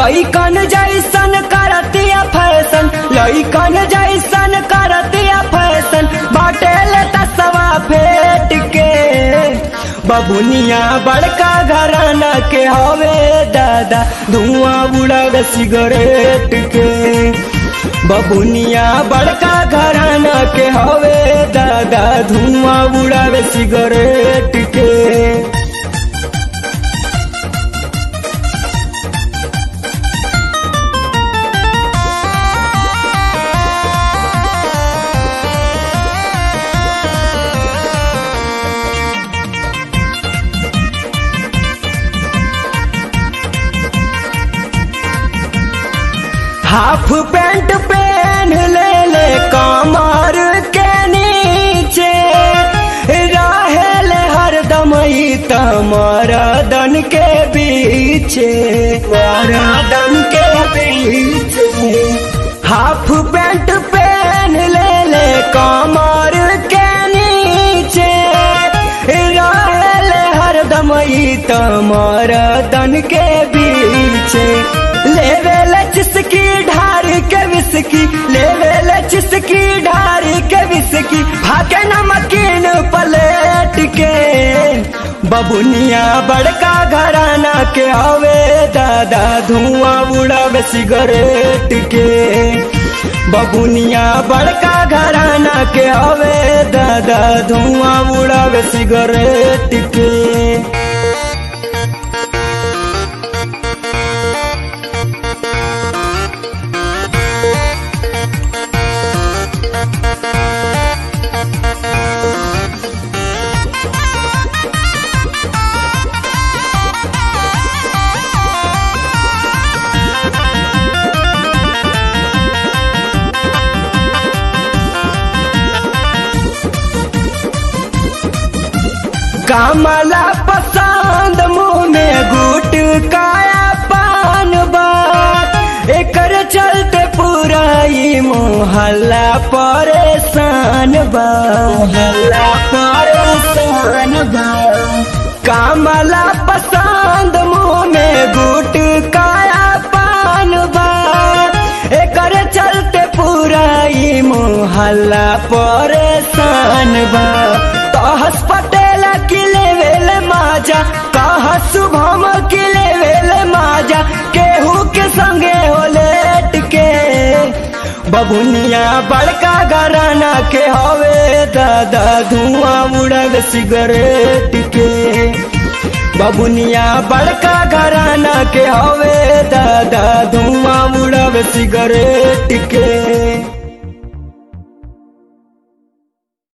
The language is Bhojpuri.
लइकन जैसन करतिया फैशन लइकन जैसन करतिया फैशन बाटेल तसवा फेट के बबुनिया बड़का घराना के हवे दादा धुआं उड़ावे सिगरेट के बबुनिया बड़का घराना के हवे दादा धुआं उड़ावे सिगरेट के हाफ पैंट पहन ले ले कमर के नीचे रहेले हरदम ही तमरदन के बीचे मरदन के बीचे हाफ पैंट पहन ले ले कमर के नीचे रहेले हरदम ही तमरदन के बीचे लेवेले चिसकी ढारी के विसकी लेवेले चिसकी ढारी के विसकी भागे नमकीन पलेट के बबुनिया बड़का घराना के हवे दादा धुआं उड़ावे सिगरेट के बबुनिया बड़का घराना के हवे दादा धुआं उड़ावे सिगरेट के कमला पसंद मुंह में गुट काया पान बात एकर चलते पूरा ही मोहल्ला परेशान बा मोहल्ला परेशान बा कमला पसंद मुंह में गुट काया पान बा एकर चलते पूरा ही मोहल्ला परेशान बा कहस पटेल की लेवेल माजा कह शुभम की लेवेल माजा केहू के संगे हो लेट के बबुनिया बड़का घराना के हवे दादा धुआं उड़ल सिगरेट के बबुनिया बड़का घराना के हवे दादा धुआं उड़ल सिगरेट के